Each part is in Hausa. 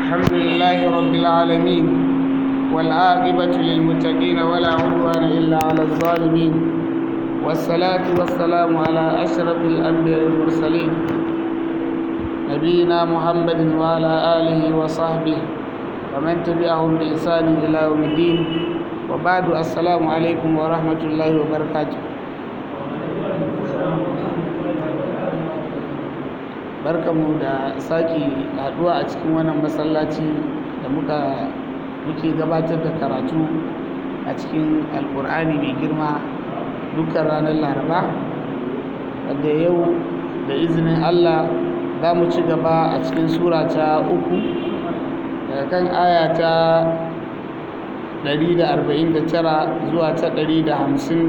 الحمد لله رب العالمين والعاقبة للمتقين ولا عدوان إلا على الظالمين والصلاة والسلام على أشرف الأنبياء المرسلين نبينا محمد وعلى آله وصحبه ومن تبعهم بإحسان إلى يوم الدين وبعد السلام عليكم ورحمة الله وبركاته barkamu da sake haduwa a cikin wannan masallaci da muka muke gabatar da karatu a cikin alkur'ani mai girma dukkan ranar laraba wadda yau da izinin allah za mu ci gaba a cikin sura ta uku daga kan aya ta 149 zuwa ta 153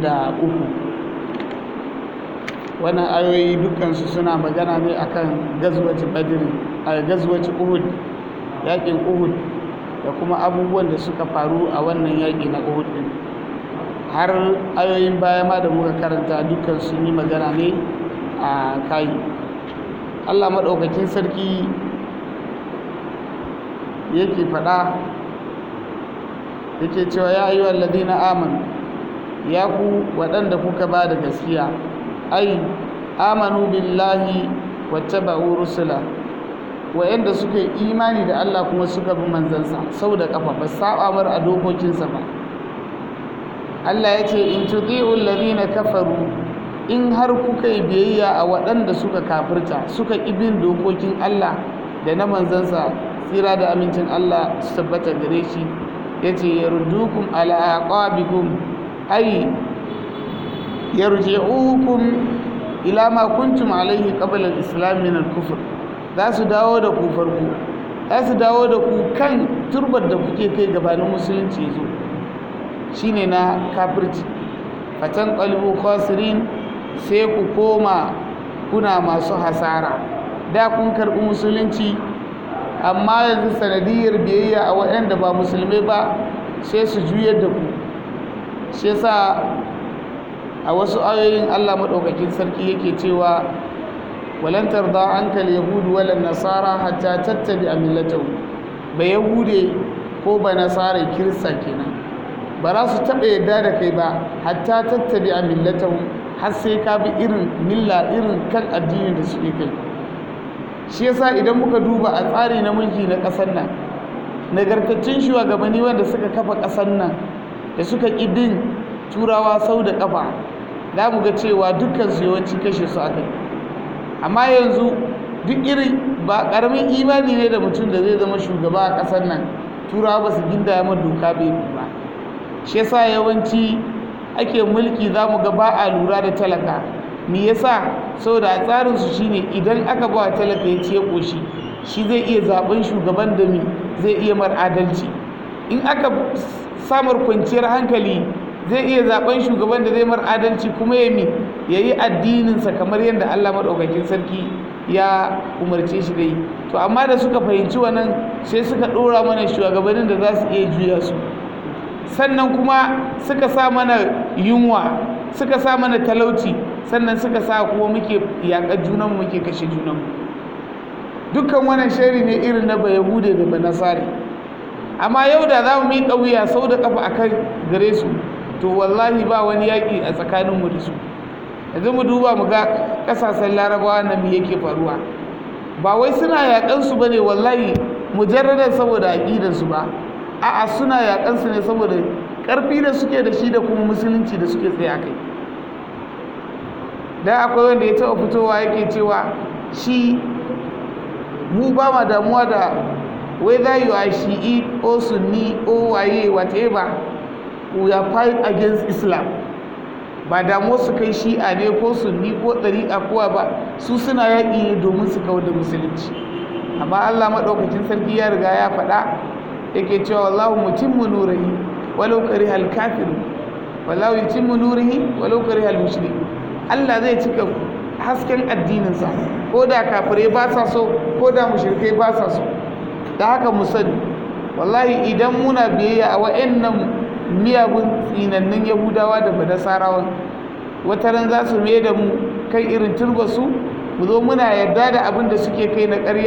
wannan ayoyi dukansu suna magana ne akan gazwaci badr a gazwaci uhud yakin uhud da kuma abubuwan da suka faru a wannan yaki na uhud din har ayoyin baya ma da muka karanta dukkan sun yi magana ne a kai allah maɗaukakin sarki yake faɗa yake cewa ya ayyuhal ladina amanu ya ku waɗanda kuka ba da gaskiya ai amanu billahi wattaba'u rusula wa'anda suka yi imani da Allah kuma suka bi manzansa sau da kafa ba saba mar a dokokinsa ba Allah ya ce in tuti'u alladhina kafaru in har kuka yi biyayya a waɗanda suka kafirta suka ƙi bin dokokin Allah da na manzansa tsira da amincin Allah su tabbata gare shi yace yardukum ala aqabikum ai yarji'ukum ila ma kuntum alaihi qabla al-islam min al-kufr za su dawo da ku farko za su dawo da ku kan turbar da kuke kai gabanin musulunci zo shine na kafirci fatan qalbu khasirin sai ku koma kuna masu hasara da kun karɓi musulunci amma yanzu sanadiyar biyayya a waɗanda ba musulmai ba sai su juyar da ku shi yasa a wasu ayoyin Allah maɗaukakin sarki yake cewa walan tarda anka al-yahudu wala nasara hatta tattabi millatahu ba yahude ko ba nasara kirista kenan ba za su taɓa yadda da kai ba hatta tattabi millatahu har sai ka bi irin milla irin kan addinin da suke kai shi yasa idan muka duba a tsari na mulki na ƙasar nan nagartaccen shugabanni wanda suka kafa ƙasar nan da suka ƙi bin turawa sau da ƙafa za mu ga cewa dukkan su yawanci kashe su aka yi amma yanzu duk irin ba ƙaramin imani ne da mutum da zai zama shugaba a ƙasar nan turawa ba su ginda ya doka bai ba shi yasa yawanci ake mulki za mu ga ba a lura da talaka me yasa saboda a tsarin su shine idan aka ba talaka ya ce koshi shi zai iya zaben shugaban da mi zai iya mar adalci in aka samar kwanciyar hankali zai iya zaben shugaban da zai mar adalci kuma ya mi ya yi addininsa kamar yadda Allah maɗaukakin sarki ya umarce shi dai to amma da suka fahimci wannan sai suka ɗora mana shugabannin da za su iya juya su sannan kuma suka sa mana yunwa suka sa mana talauci sannan suka sa kuma muke yaƙar junanmu muke kashe junanmu dukkan wannan shari ne irin na bayahude da banasari amma yau da za mu miƙa wuya sau da ƙafa a kan gare su to wallahi ba wani yaƙi a tsakaninmu da su yanzu mu duba mu ga ƙasashen larabawa na me yake faruwa ba wai suna yaƙansu ba ne wallahi mujarradar saboda aƙidansu ba a'a suna yaƙansu ne saboda ƙarfi da suke da shi da kuma musulunci da suke tsaye a kai dan akwai wanda ya taɓa fitowa yake cewa shi mu ba ma damuwa da whether you are shi'i or sunni or waye whatever we are fight against islam ba damuwa su kai shi'a ne ko sunni ko ɗariƙa kowa ba su suna yaƙi ne domin su kawar da musulunci amma allah maɗaukacin sarki ya riga ya faɗa yake cewa wallahu mutimmu nurihi walau karihal kafiru wallahu yutimmu nurihi walau karihal mushriku allah zai cika hasken addininsa ko da kafirai ba sa so ko da mushrikai ba sa so da haka mu sani wallahi idan muna biyayya a wa'annan miyagun tsinannun yahudawa da badasarawan wata ran za su mai da mu kai irin turbasu mu zo muna yarda da abin da suke kai na ƙarya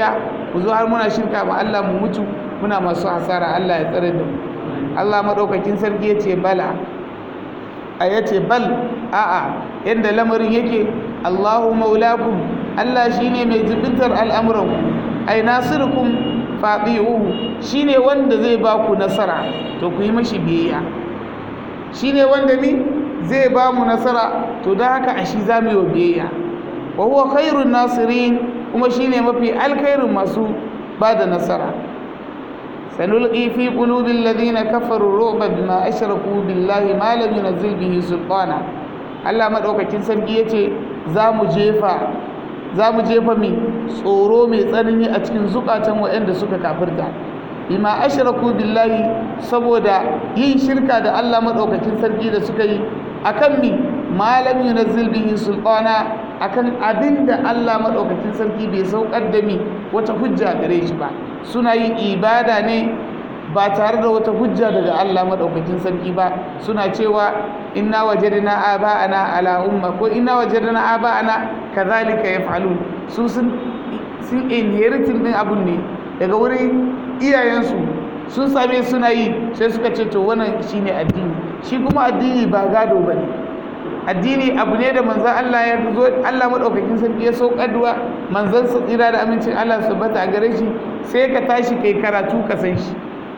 mu zo har muna shirka ma Allah mu mutu muna masu hasara Allah ya tsare da mu Allah madaukakin sarki ya ce bala a ya ce bal a'a yadda lamarin yake Allahu maulakum Allah shine mai jibintar al'amuranku ai nasirukum faɗi'uhu shine wanda zai ba ku nasara to ku yi mashi biyayya shine wanda mi zai ba mu nasara to da haka a shi za mu yi wa biyayya wa huwa khairun nasirin kuma shine mafi alkhairin masu ba da nasara sanulqi fi qulubil ladina kafaru ru'ba bima ashraku billahi ma lam yunzil bihi sultana Allah madaukakin sarki yace za mu jefa za mu jefa mi tsoro mai tsanani a cikin zukatan waɗanda suka kafirta bima ashraku billahi saboda yin shirka da Allah madaukakin sarki da suka yi akan mi malam yunazzil bihi sultana akan abinda Allah madaukakin sarki bai saukar da mi wata hujja gare shi ba suna yin ibada ne ba tare da wata hujja daga Allah madaukakin sarki ba suna cewa inna wajadna aba'ana ala umma ko inna wajadna aba'ana kadhalika yaf'alun su sun sun inheritin din abun ne daga wurin iyayensu sun same suna yi sai suka ce to wannan shine addini shi kuma addini ba gado bane addini abu ne da manzon Allah ya zo Allah madaukakin sarki ya saukarwa manzon sa tsira da amincin Allah su bata a gare shi sai ka tashi kai karatu ka san shi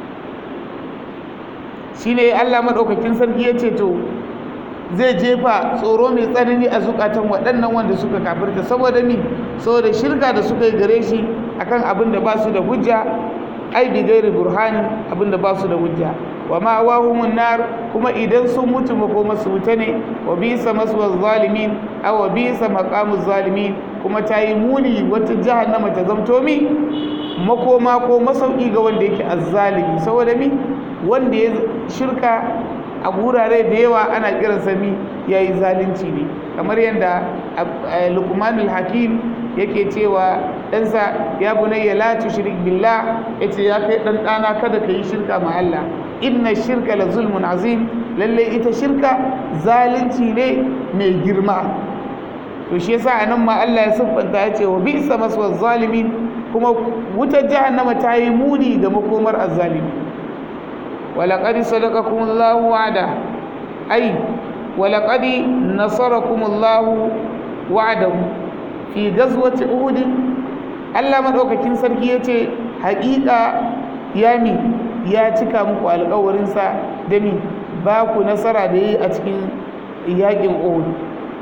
shine Allah madaukakin sarki ya ce to zai jefa tsoro mai tsanani a zukatan waɗannan wanda suka kafirta saboda mi saboda shirka da suka yi gare shi akan abin da ba su da hujja ai bi gairi burhani abin da ba su da hujja wa ma wahumun nar kuma idan sun mutu makoma su wuta ne wa bisa maswa zalimin aw wa bisa maqamu zalimin kuma ta yi muni wata jahannama ta zamto mi makoma ko masauki ga wanda yake azzalimi saboda mi wanda ya shirka a wurare da yawa ana kiransa mi ya yi zalunci ne kamar yadda lukmanul hakim yake cewa ɗansa ya bunayya la tushrik billah yace ya kai ɗan ɗana kada ka yi shirka ma Allah inna shirka la zulmun azim lalle ita shirka zalunci ne mai girma to shi yasa anan ma Allah ya siffanta ya ce wa bi'sa maswa zalimin kuma wutar jahannama ta yi muni ga makomar azzalimi ولقد صدقكم الله وعده أي ولقد نصركم الله وعده في غزوة أحد Allah madaukakin sarki ya ce haƙiƙa yami ya cika muku alƙawarinsa da mi ba ku nasara da yi a cikin yaƙin Uhud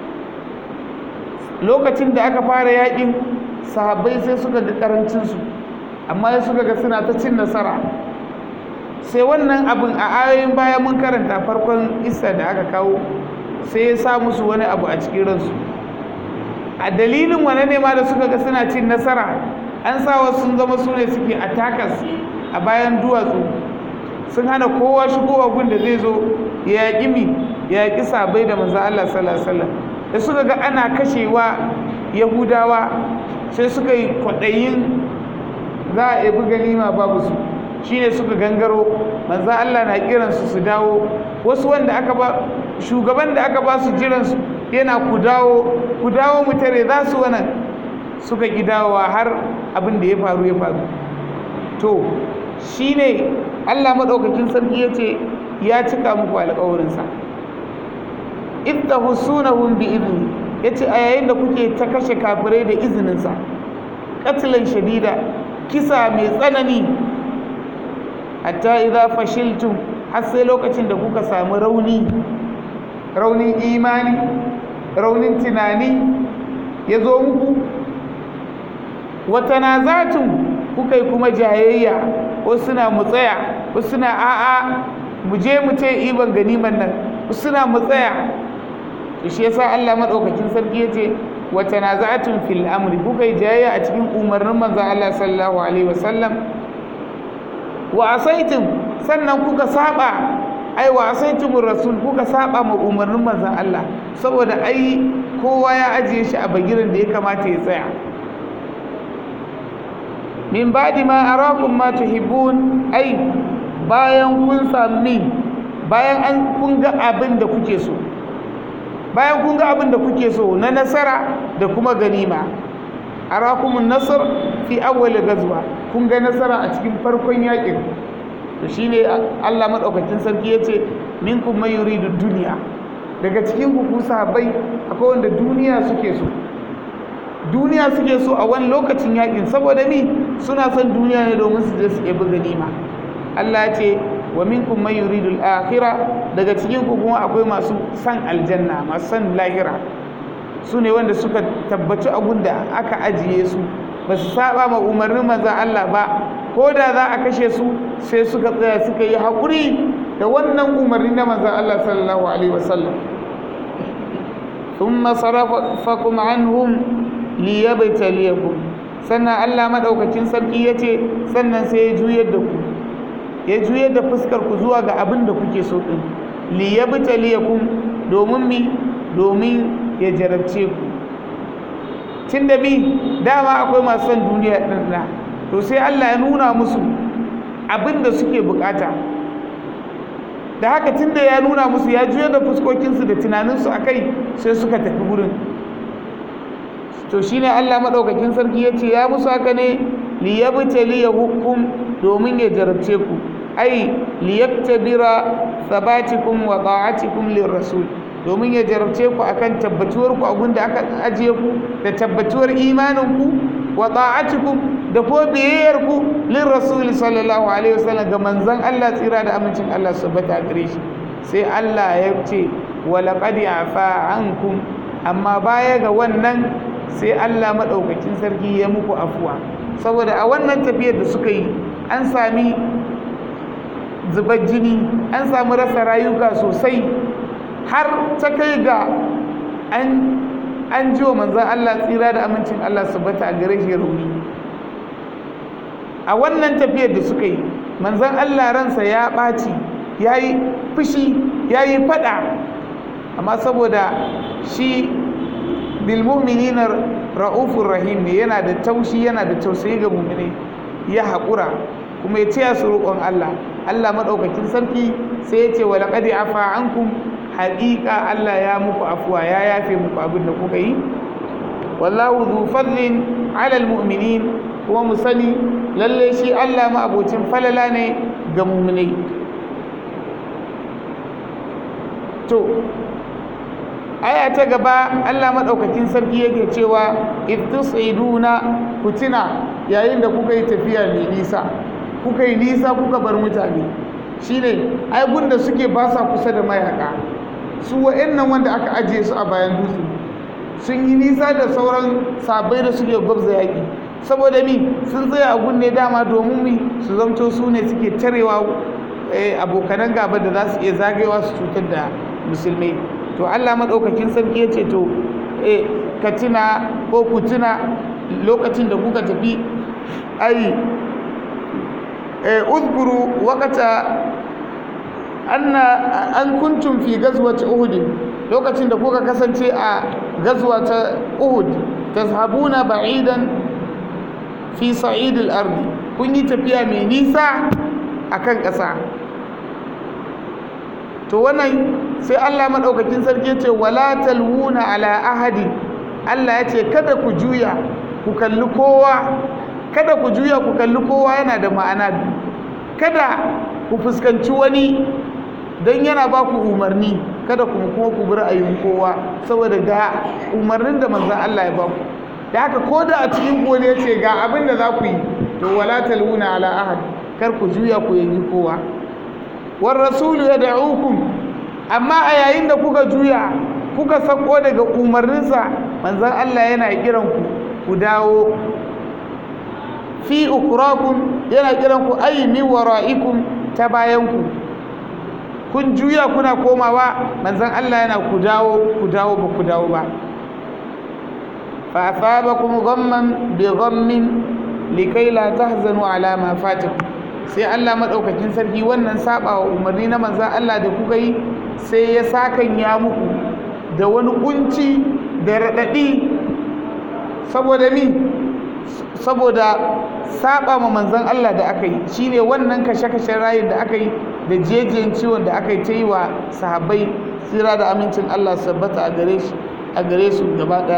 lokacin da aka fara yaƙin sahabbai sai suka ga ƙarancinsu amma suka ga suna ta cin nasara sai wannan abin a ayoyin baya mun karanta farkon isa da aka kawo sai ya sa musu wani abu a cikin ransu a dalilin wane ne ma da suka ga suna cin nasara an sa wasu sun zama su ne suke attackers a bayan duwatsu sun hana kowa shigowa gun da zai zo ya yaƙi mi ya yaƙi sabai da manzo Allah sallallahu alaihi wasallam da suka ga ana kashewa yahudawa sai suka yi kwaɗayin za a ebi ganima babu su shine suka gangaro manzo Allah na kiransu su dawo wasu wanda aka ba shugaban da aka ba su jiransu yana ku dawo ku dawo mu tare za su wannan suka ki dawowa har abin da ya faru ya faru to shine Allah madaukakin sarki yace ya cika muku alƙawarinsa ittahusunahum bi idni yace a yayin da kuke ta kashe kafirai da izininsa katlan shadida kisa mai tsanani hatta idza fashiltum har sai lokacin da kuka samu rauni raunin imani raunin tunani ya zo muku wata nazatun kuka yi kuma jayayya wasu suna mu tsaya wasu suna a'a mu je mu ce iban ganiman nan wasu suna mu tsaya to shi yasa Allah madaukakin sarki yace wa tanaza'atun fil amri kuka yi jayayya a cikin umarnin manzon Allah sallallahu alaihi wasallam wa asaitum sannan kuka saba ai wa asaitumur rasul kuka saba ma umarnin manzon Allah saboda ai kowa ya ajiye shi a bagiran da ya kamata ya tsaya min ba'di ma arakum ma tuhibbun ai bayan kun sami bayan an kun ga abin da kuke so bayan kun ga abin da kuke so na nasara da kuma ganima arakumun nasar fi awwal gazwa kun ga nasara a cikin farkon yakin to shine Allah madaukakin sarki yace minkum may yuridu dunya daga cikin ku ku sahabbai akwai wanda duniya suke so duniya suke so a wani lokacin yakin saboda mi suna son duniya ne domin su je su ɗebi ganima Allah ya ce wa minkum man yuridu al-akhirah daga cikin ku kuma akwai masu san aljanna masu san lahira su ne wanda suka tabbaci abun da aka ajiye su ba su saba ma umarnin manzon Allah ba ko da za a kashe su sai suka tsaya suka yi haƙuri da wannan umarni na manzon Allah sallallahu alaihi wasallam thumma sarafakum anhum liyabtaliyakum sannan Allah madaukakin sarki yace sannan sai ya juyar da ku ya juyar da fuskar ku zuwa ga abin da kuke so din liyabtaliyakum domin mi domin ya jarabce ku tunda bi dama akwai masu son duniya din na to sai Allah ya nuna musu abin da suke bukata da haka tunda ya nuna musu ya juyar da fuskokinsu da tunaninsu akai sai suka tafi gurin to shine Allah madaukakin sarki yace ya musu haka ne liyabtali hukum domin ya jarabce ku ai liyabtabira sabatikum wa ta'atikum lirrasul domin ya jarabce ku akan tabbatuwar ku abin da aka ajiye ku da tabbatuwar imanin ku wa ta'atikum da ko biyayyar ku lirrasul sallallahu alaihi wasallam ga manzon Allah tsira da amincin Allah subhanahu gare shi sai Allah ya ce wa laqad afa ankum amma baya ga wannan sai Allah maɗaukakin sarki ya muku afuwa saboda a wannan tafiyar da suka yi an sami zubar jini an sami rasa rayuka sosai har ta kai ga an an ji wa manzan Allah tsira da amincin Allah su bata a gare shi rauni a wannan tafiyar da suka yi manzan Allah ransa ya ɓaci ya yi fushi ya yi faɗa amma saboda shi bilmuminina ra'ufur rahim ne yana da taushi yana da tausayi ga muminai ya haƙura kuma ya ce su roƙon Allah Allah maɗaukakin sarki sai ya ce wa laqad afa ankum haƙiƙa Allah ya muku afuwa ya yafe muku abin da kuka yi wallahu dhu fadlin 'ala almu'minin kuma mu sani lalle shi Allah ma abocin falala ne ga muminai to aya ta gaba Allah madaukakin sarki yake cewa ittusiduna kutina yayin da kuka yi tafiya mai nisa kuka yi nisa kuka bar mutane shine ai gunda suke ba sa kusa da mayaka su wa'annan wanda aka ajiye su a bayan dutse sun yi nisa da sauran sabai da suke gwabza yaƙi saboda mi sun tsaya a gunne dama domin mi su zamto su ne suke tarewa abokanan gaba da za su iya zagayewa su cutar da musulmai to Allah maɗaukakin sarki ya ce to eh ka tuna ko ku tuna lokacin da kuka tafi ai eh uzkuru waqata anna an kuntum fi gazwati uhud lokacin da kuka kasance a gazwa ta uhud tazhabuna ba'idan fi sa'id al-ard kun yi tafiya mai nisa akan ƙasa to wannan sai Allah madaukakin sarki ce wala talwuna ala ahadi Allah ya ce kada ku juya ku kalli kowa kada ku juya ku kalli kowa yana da ma'ana biyu kada ku fuskanci wani don yana ba ku umarni kada ku kuma ku bi ra'ayin kowa saboda ga umarnin da manzon Allah ya ba ku da haka ko da a cikin ku ya ce ga abin da za ku yi to wala talwuna ala ahad kar ku juya ku yi kowa war rasulu yad'ukum amma a yayin da kuka juya kuka sako daga umarninsa manzon Allah yana kiran ku ku dawo fi ukurakum yana kiran ku ay min wara'ikum ta bayan ku kun juya kuna komawa manzon Allah yana ku dawo ku dawo ba ku dawo ba fa asabakum ghamman bi ghammin likai la tahzanu ala ma fatakum sai Allah madaukakin sarki wannan saba wa umarni na manzon Allah da kuka yi sai ya sakan ya muku da wani kunci da radadi saboda mi saboda saba ma manzon Allah da aka yi shine wannan kashe-kashen rayin da aka yi da jejiyan ciwon da aka yi ta yi wa sahabbai tsira da amincin Allah sabbata a gare shi a gare su gaba daya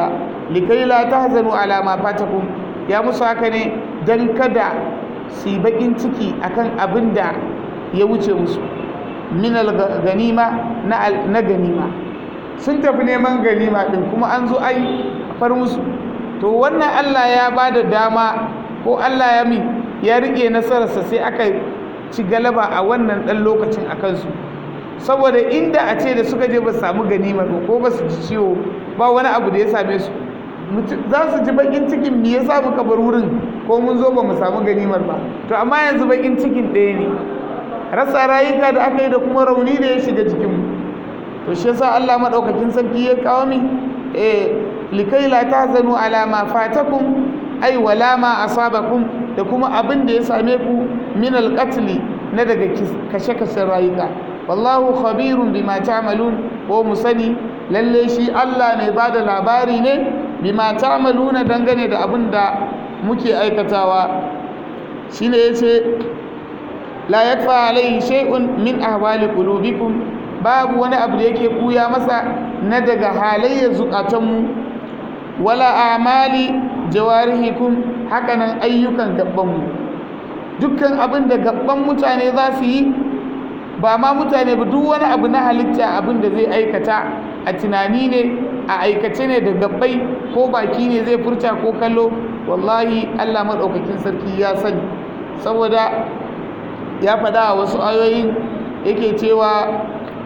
likai la tahzanu ala ma fatakum ya musu haka ne dan kada su yi bakin ciki akan abin da ya wuce musu min ganima na ganima sun tafi neman ganima din kuma an zo ai far musu to wannan Allah ya ba da dama ko Allah ya mi ya rike nasararsa sai aka ci galaba a wannan dan lokacin a kansu saboda inda a ce da suka je ba samu ganimar ba ko ba su ji ciwo ba wani abu da ya same su za su ji bakin cikin me yasa muka bar wurin ko mun zo ba mu samu ganimar ba to amma yanzu bakin cikin ɗaya ne rasa rayuka da aka yi da kuma rauni da ya shiga jikinmu to shi yasa Allah madaukakin sarki ya kawo mi eh likai la tahzanu ala ma fatakum ay wala ma asabakum da kuma abin da ya same ku min alqatl na daga kashe-kashen rayuka wallahu khabirun bima ta'malun ko musani lalle shi Allah ne ba da labari ne bima ta'maluna dangane da abin da muke aikatawa shine yace la yakfa alayhi shay'un min ahwali qulubikum babu wani abu da yake buya masa na daga halayyar zukatanmu wala amali jawarihikum hakanan ayyukan gabbanmu dukkan abin da gabban mutane za su yi ba ma mutane ba duk wani abu na halitta abin da zai aikata a tunani ne a aikace ne da gabbai ko baki ne zai furta ko kallo wallahi allah maɗaukakin sarki ya sani saboda ya faɗa a wasu ayoyin yake cewa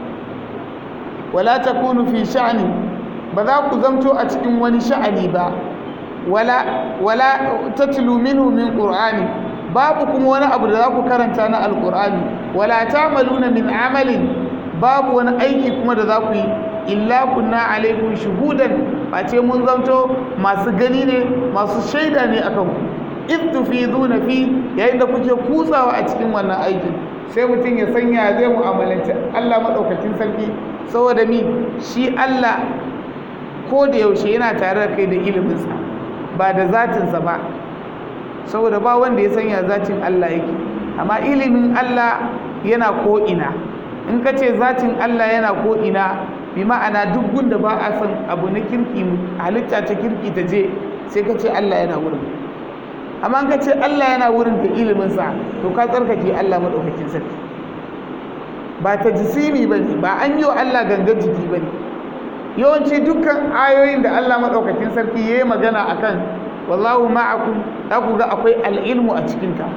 wala takunu fi sha'ani ba za ku zamto a cikin wani sha'ani ba wala wala tatlu minhu min qur'ani babu kuma wani abu da za ku karanta na alqur'ani wala ta'maluna min amalin babu wani aiki kuma da za ku yi illa kunna alaikum shuhudan face mun zamto masu gani ne masu shaida ne akan ku in tufiduna fi yayin da kuke kutsawa a cikin wannan aikin sai mutum ya sanya zai mu'amalanci Allah madaukakin sarki saboda mi shi Allah ko da yaushe yana tare da kai da iliminsa ba da zatinsa ba saboda ba wanda ya sanya zatin Allah yake amma ilimin Allah yana ko'ina in ka ce zatin Allah yana ko'ina bi ma'ana duk gunda ba a san abu na kirki halitta ta kirki ta je sai ka ce Allah yana wurin amma in ka ce Allah yana wurin da iliminsa to ka tsarkake Allah maɗaukakin sarki ba ta jisimi ba ne ba an yi wa Allah gangar jiki ba ne yawanci dukkan ayoyin da Allah maɗaukakin sarki ya yi magana a kan wallahu ma'akum za ku ga akwai al'ilmu a cikinta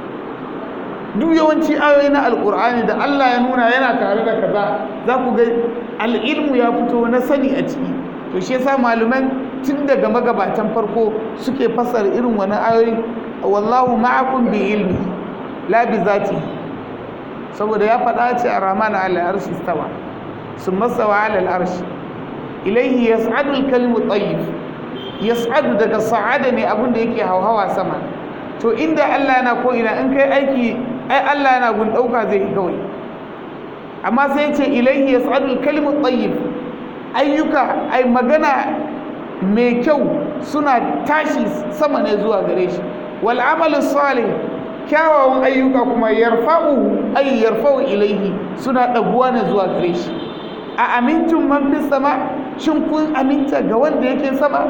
duk yawanci ayoyi na alƙur'ani da Allah ya nuna yana tare da kaza za ku ga al'ilmu ya fito na sani a ciki to shi yasa malaman tun daga magabatan farko suke fasara irin wani ayoyi wallahu ma'akum bi ilmi la bi zati saboda ya faɗa ce a ramana ala arshi stawa sun masawa ala arshi ilaihi yas'adu al-kalimu tayyib yas'adu daga sa'ada ne abin da yake hauhawa sama to inda Allah yana ko ina in kai aiki ai Allah yana gun dauka zai yi kawai amma sai ce ilaihi yas'adu al-kalimu tayyib ayyuka ai magana mai kyau suna tashi sama ne zuwa gare shi wal amalu salih kyawawan ayyuka kuma yarfa'u ay yarfa'u ilaihi suna daguwa ne zuwa gare shi a amintun man fi sama shin kun aminta ga wanda yake sama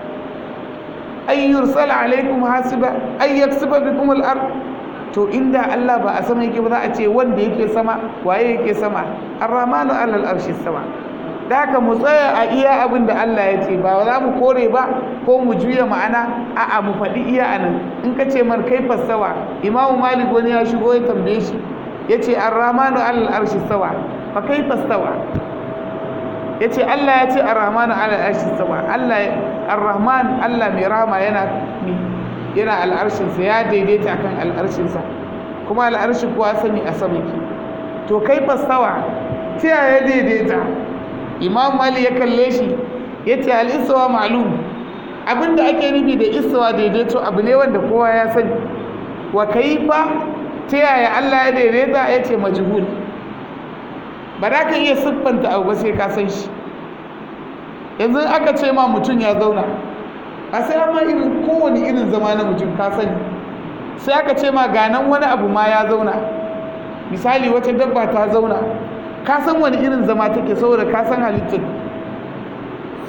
ay yursala alaikum hasiba ay yaksiba bikum al-ard to inda Allah ba a sama yake ba za a ce wanda yake sama waye yake sama ar-rahmanu alal arshi sama da haka mu tsaya a iya abin da Allah ya ce ba za mu kore ba ko mu juya ma'ana a'a mu faɗi iya anan in ka ce mar kai fassawa imamu malik wani ya shigo ya tambaye shi ya ce ar-rahmanu alal arshi sawa fa kai fassawa ya ce Allah ya ce ar-rahmanu alal arshi sawa Allah ar-rahman Allah mai rahama yana yana al'arshinsa ya daidaita akan al'arshinsa kuma al'arshi kuwa sani a sama ki to kai fassawa ta yaya daidaita imam mali ya kalle shi ya ce al'isawa ma'alum abinda ake nufi da isawa daidaito abu ne wanda kowa ya sani wa kaifa ta yaya Allah ya daidaita ya ce majhul ba za ka iya siffanta abu ba sai ka san shi yanzu aka ce ma mutum ya zauna a sai amma irin kowane irin zama na mutum ka sani sai aka ce ma ganan wani abu ma ya zauna misali wata dabba ta zauna ka san wani irin zama take saboda ka san halittar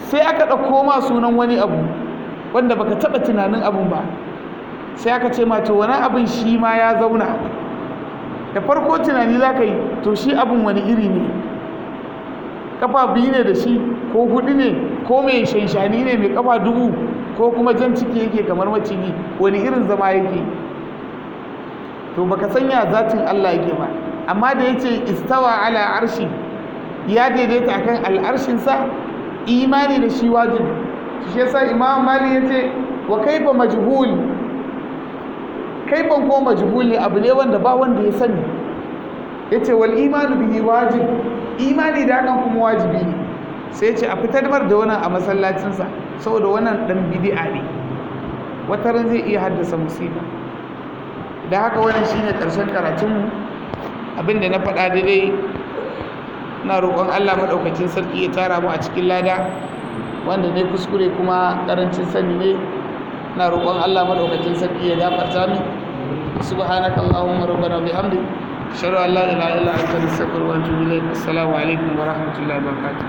sai aka ɗauko ma sunan wani abu wanda baka taɓa tunanin abun ba sai aka ce ma to wani abin shi ma ya zauna da farko tunani za ka yi to shi abin wani iri ne kafa biyu ne da shi ko hudu ne ko mai shanshani ne mai kafa dubu ko kuma jan ciki yake kamar maciji wani irin zama yake to baka sanya zatin Allah yake ba amma da yace istawa ala arshi ya daidaita akan al'arshinsa imani da shi wajibi shi yasa imam mali yace wa kaifa majhul kaifan ko majhul ne abu ne wanda ba wanda ya sani yace wal imanu bihi wajib imani da hakan kuma wajibi ne sai ce a fitar mar da wannan a masallacinsa saboda wannan dan bid'a ne wata ran zai iya haddasa musiba da haka wannan shine karshen karatunmu abinda na faɗa daidai na roƙon Allah maɗaukacin sarki ya tara mu a cikin lada wanda ne kuskure kuma ƙarancin sani ne na roƙon Allah maɗaukacin sarki ya gafarta min subhanaka allahumma rabbana bihamdik ashhadu an la ilaha illa anta astaghfiruka wa atubu ilayk assalamu alaikum wa rahmatullahi wa barakatuh